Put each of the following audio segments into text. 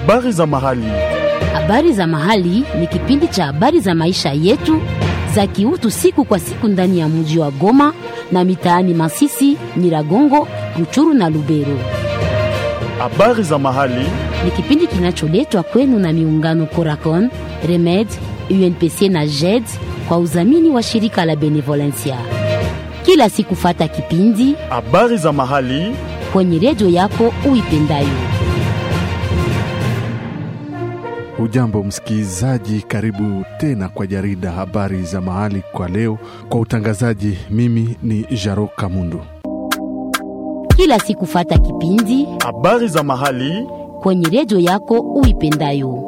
Habari za mahali. Habari za mahali ni kipindi cha habari za maisha yetu za kiutu siku kwa siku ndani ya mji wa Goma na mitaani Masisi, Nyiragongo, Ruchuru na Lubero. Habari za mahali. Ni kipindi kinacholetwa kwenu na miungano Coracon, Remed, UNPC na JED kwa udhamini wa shirika la Benevolencia. Kila siku fata kipindi Habari za mahali. kwenye redio yako uipendayo. Hujambo msikilizaji, karibu tena kwa jarida habari za mahali kwa leo. Kwa utangazaji, mimi ni Jaro Kamundu. Kila siku fata kipindi Habari za mahali. kwenye redio yako uipendayo.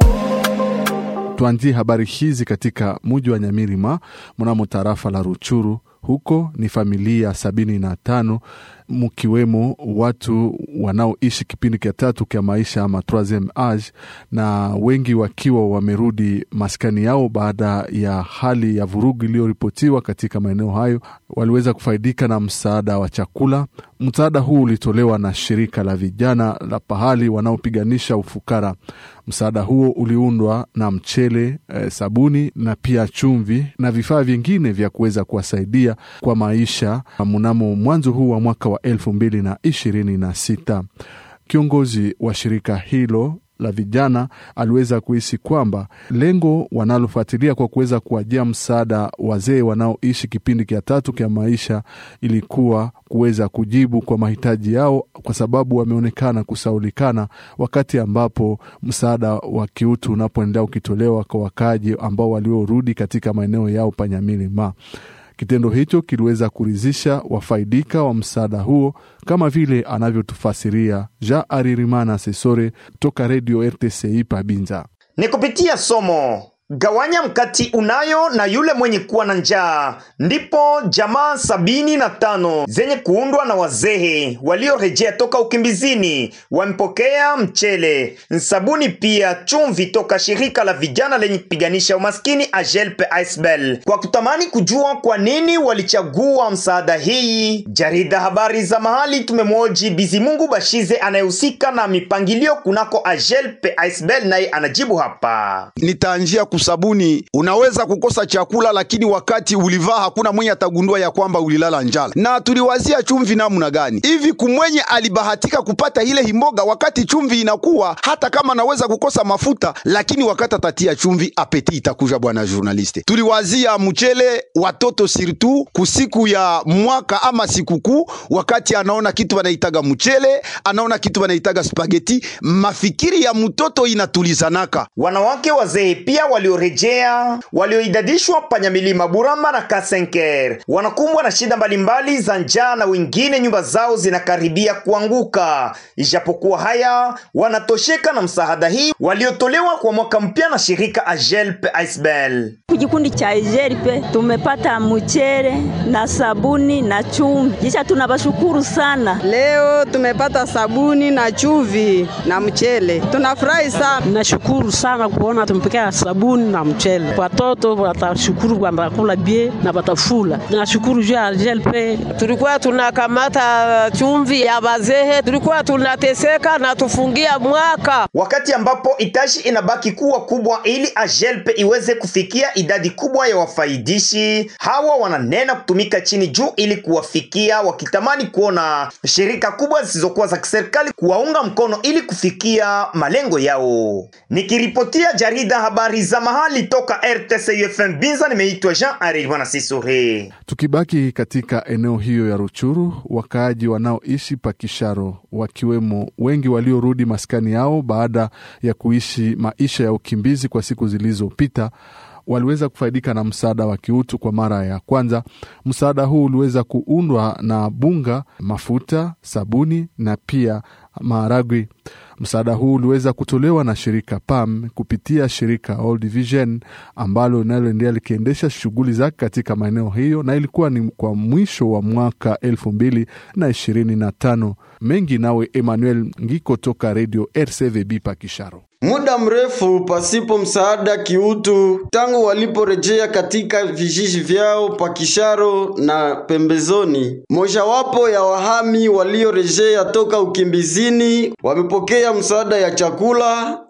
Tuanzie habari hizi katika muji wa Nyamirima mnamo tarafa la Ruchuru. Huko ni familia sabini na tano mkiwemo watu wanaoishi kipindi cha tatu cha maisha ama troisieme age, na wengi wakiwa wamerudi maskani yao baada ya hali ya vurugu iliyoripotiwa katika maeneo hayo. Waliweza kufaidika na msaada wa chakula. Msaada huu ulitolewa na shirika la vijana la pahali wanaopiganisha ufukara. Msaada huo uliundwa na mchele, eh, sabuni na pia chumvi na vifaa vingine vya kuweza kuwasaidia kwa maisha mnamo mwanzo huu wa mwaka wa elfu mbili na ishirini na sita. Kiongozi wa shirika hilo la vijana aliweza kuhisi kwamba lengo wanalofuatilia kwa kuweza kuwajia msaada wazee wanaoishi kipindi cha tatu cha maisha ilikuwa kuweza kujibu kwa mahitaji yao, kwa sababu wameonekana kusaulikana wakati ambapo msaada wa kiutu unapoendelea ukitolewa kwa wakaaji ambao waliorudi katika maeneo yao panyamilima. Kitendo hicho kiliweza kuridhisha wafaidika wa msaada huo, kama vile anavyotufasiria Jean Aririmana Sesore toka redio RTCI Pabinza. ni kupitia somo gawanya mkati unayo na yule mwenye kuwa na njaa, ndipo jamaa sabini na tano zenye kuundwa na wazee waliorejea toka ukimbizini wamepokea mchele, sabuni, pia chumvi toka shirika la vijana lenye kupiganisha umaskini Ajelpe Aisbel. Kwa kutamani kujua kwa nini walichagua msaada hii, jarida habari za mahali tumemwoji Bizimungu Bashize anayehusika na mipangilio kunako Ajelpe Aisbel, naye anajibu hapa. nitaanjia kusabuni. Unaweza kukosa chakula, lakini wakati ulivaa hakuna mwenye atagundua ya kwamba ulilala njala. Na tuliwazia chumvi namna gani hivi, kumwenye alibahatika kupata ile himboga wakati chumvi inakuwa, hata kama anaweza kukosa mafuta, lakini wakati atatia chumvi, apeti itakuja. Bwana journaliste, tuliwazia mchele watoto sirtu kusiku ya mwaka ama sikukuu, wakati anaona kitu wanaitaga mchele, anaona kitu wanaitaga spageti, mafikiri ya mtoto inatulizanaka Wanawake wazee pia waliorejea walioidadishwa panyamilima Burama na Kasenker wanakumbwa na shida mbalimbali za njaa na wengine nyumba zao zinakaribia kuanguka. Ijapokuwa haya wanatosheka na msaada hii waliotolewa kwa mwaka mpya na shirika Ajelpe Aisbel. Kikundi cha Ijeripe tumepata mchere na sabuni na chumvi, kisha tunawashukuru sana. Leo tumepata sabuni na chumvi na mchele, tunafurahi sana. Nashukuru sana kuona tumepokea sabuni na mchele. Watoto watashukuru watakula bie na watafula. Nashukuru juu ya JLP. Tulikuwa tunakamata chumvi ya bazehe, tulikuwa tunateseka na tufungia mwaka. Wakati ambapo itashi inabaki kuwa kubwa ili Ajelpe iweze kufikia idadi kubwa ya wafaidishi hawa, wananena kutumika chini juu ili kuwafikia, wakitamani kuona shirika kubwa zisizokuwa za kiserikali kuwaunga mkono ili kufikia malengo yao. Nikiripotia jarida habari za mahali toka RTC UFM Binza, nimeitwa Jean Ari Bwana Sisore. Tukibaki katika eneo hiyo ya Ruchuru, wakaaji wanaoishi Pakisharo wakiwemo wengi waliorudi maskani yao baada ya kuishi maisha ya ukimbizi kwa siku zilizopita waliweza kufaidika na msaada wa kiutu kwa mara ya kwanza. Msaada huu uliweza kuundwa na bunga, mafuta, sabuni na pia maharagwe. Msaada huu uliweza kutolewa na shirika PAM kupitia shirika Old Vision ambalo linaloendelea likiendesha shughuli zake katika maeneo hiyo, na ilikuwa ni kwa mwisho wa mwaka elfu mbili na ishirini na tano. Mengi nawe Emmanuel Ngiko toka redio RCVB Pakisharo. Muda mrefu pasipo msaada kiutu tangu waliporejea katika vijiji vyao Pakisharo na pembezoni. Mojawapo ya wahami waliorejea toka ukimbizini wamepokea msaada ya chakula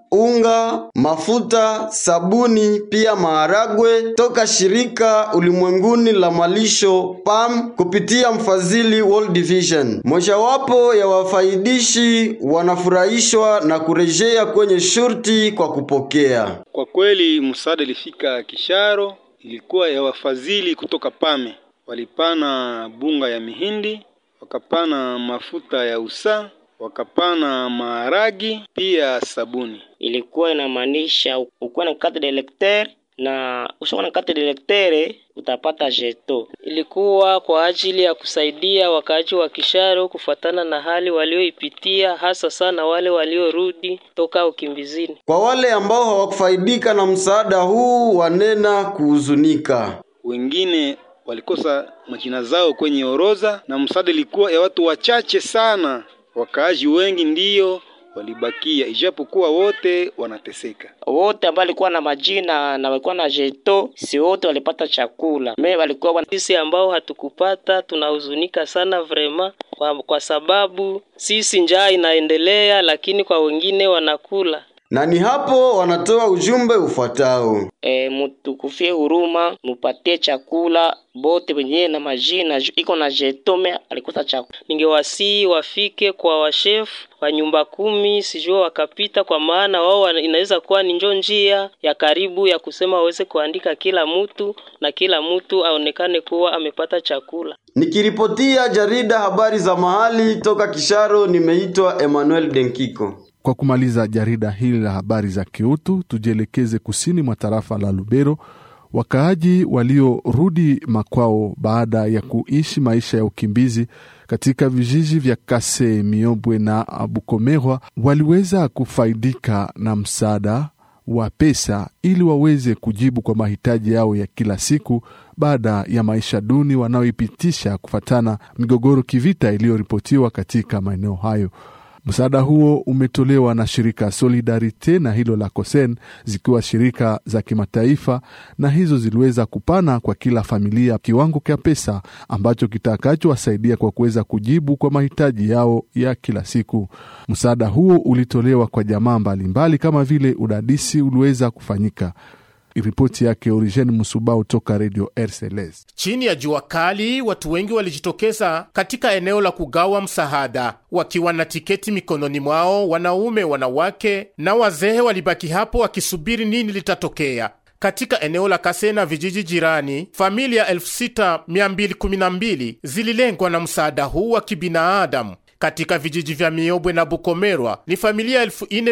unga, mafuta, sabuni, pia maharagwe toka shirika ulimwenguni la malisho PAM kupitia mfadhili World Vision. Mojawapo ya wafaidishi wanafurahishwa na kurejea kwenye shurti kwa kupokea. Kwa kweli msaada ilifika Kisharo, ilikuwa ya wafadhili kutoka Pame. Walipana bunga ya mihindi, wakapana mafuta ya usaa, wakapana maharagi, pia sabuni. ilikuwa inamaanisha ukuwa na carte de lecteur na ushakuwa na carte de lecteur utapata jeto. Ilikuwa kwa ajili ya kusaidia wakaaji wa Kisharo kufuatana na hali walioipitia, hasa sana wale waliorudi toka ukimbizini. Kwa wale ambao hawakufaidika na msaada huu wanena kuhuzunika. Wengine walikosa majina zao kwenye orodha, na msaada ilikuwa ya watu wachache sana. Wakaaji wengi ndiyo walibakia, ijapokuwa wote wanateseka. Wote ambao walikuwa na majina na walikuwa na jeto, si wote walipata chakula. Me walikuwa wana... Sisi ambao hatukupata tunahuzunika sana vrema, kwa, kwa sababu sisi njaa inaendelea, lakini kwa wengine wanakula. Na ni hapo wanatoa ujumbe ufuatao. E, mutukufie huruma, mupatie chakula bote wenyewe na majina ju- iko na jetome alikosa chakula. Ningewasihi wafike kwa washefu wa nyumba kumi, sijui wakapita, kwa maana wao wana- inaweza kuwa ni njo njia ya karibu ya kusema waweze kuandika kila mtu na kila mtu aonekane kuwa amepata chakula. Nikiripotia jarida habari za mahali toka Kisharo, nimeitwa Emmanuel Denkiko. Kwa kumaliza jarida hili la habari za kiutu, tujielekeze kusini mwa tarafa la Lubero. Wakaaji waliorudi makwao baada ya kuishi maisha ya ukimbizi katika vijiji vya Kase, Miobwe na Bukomerwa waliweza kufaidika na msaada wa pesa ili waweze kujibu kwa mahitaji yao ya kila siku baada ya maisha duni wanaoipitisha kufatana migogoro kivita iliyoripotiwa katika maeneo hayo. Msaada huo umetolewa na shirika Solidarite na hilo la Kosen, zikiwa shirika za kimataifa, na hizo ziliweza kupana kwa kila familia kiwango cha pesa ambacho kitakachowasaidia kwa kuweza kujibu kwa mahitaji yao ya kila siku. Msaada huo ulitolewa kwa jamaa mbalimbali kama vile udadisi uliweza kufanyika. Ripoti yake Origen Musubao toka Radio RCLS. Chini ya jua kali, watu wengi walijitokeza katika eneo la kugawa msaada wakiwa na tiketi mikononi mwao. Wanaume, wanawake na wazee walibaki hapo wakisubiri nini litatokea. Katika eneo la Kase na vijiji jirani, familia 6212 zililengwa na msaada huu wa kibinadamu. Katika vijiji vya Miobwe na Bukomerwa ni familia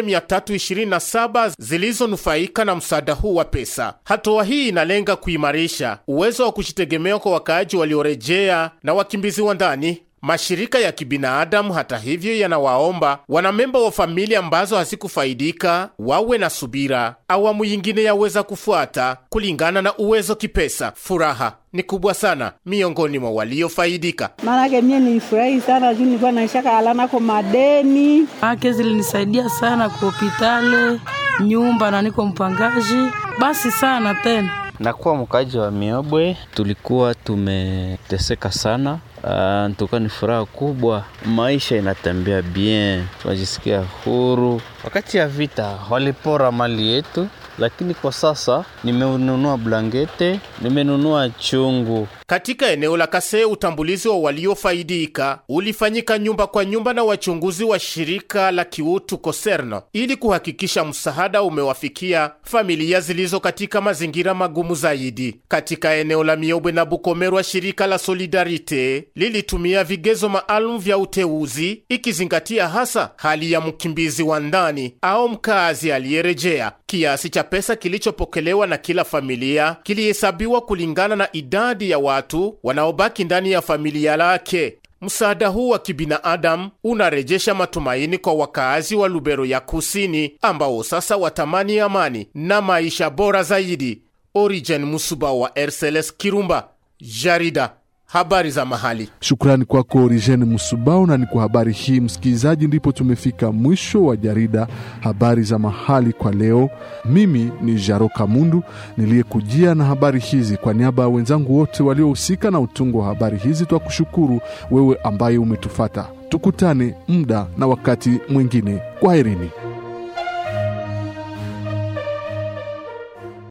4327 zilizonufaika na msaada huu wa pesa. Hatua hii inalenga kuimarisha uwezo wa kujitegemea kwa wakaaji waliorejea na wakimbizi wa ndani. Mashirika ya kibinadamu hata hivyo, yanawaomba wanamemba wa familia ambazo hazikufaidika wawe na subira. Awamu yingine yaweza kufuata kulingana na uwezo kipesa. Furaha ni kubwa sana miongoni mwa waliofaidika. Maanake mie nilifurahi sana juu nilikuwa naishaka alanako madeni ake zilinisaidia sana kwa hopitale, nyumba na niko mpangaji, basi sana tena Nakuwa mkaji wa Miobwe, tulikuwa tumeteseka sana. Uh, ntuka ni furaha kubwa, maisha inatembea bien, tunajisikia huru. Wakati ya vita walipora mali yetu, lakini kwa sasa nimenunua blankete, nimenunua chungu. Katika eneo la Kase, utambulizi wa waliofaidika ulifanyika nyumba kwa nyumba na wachunguzi wa shirika la kiutu Koserno ili kuhakikisha msaada umewafikia familia zilizo katika mazingira magumu zaidi. Katika eneo la Miobwe na Bukomerwa, shirika la Solidarite lilitumia vigezo maalum vya uteuzi ikizingatia hasa hali ya mkimbizi wa ndani au mkazi aliyerejea. Kiasi cha pesa kilichopokelewa na kila familia kilihesabiwa kulingana na idadi ya watu wanaobaki ndani ya familia lake. Msaada huu wa kibinadamu unarejesha matumaini kwa wakaazi wa Lubero ya Kusini ambao sasa watamani amani na maisha bora zaidi. Origen Musuba wa RCLS Kirumba, jarida habari za mahali. Shukrani kwako Origen Musubao. Na ni kwa habari hii msikilizaji, ndipo tumefika mwisho wa jarida habari za mahali kwa leo. Mimi ni Jaro Kamundu niliyekujia na habari hizi. Kwa niaba ya wenzangu wote waliohusika na utungo wa habari hizi, twa kushukuru wewe ambaye umetufata. Tukutane muda na wakati mwingine. Kwaherini.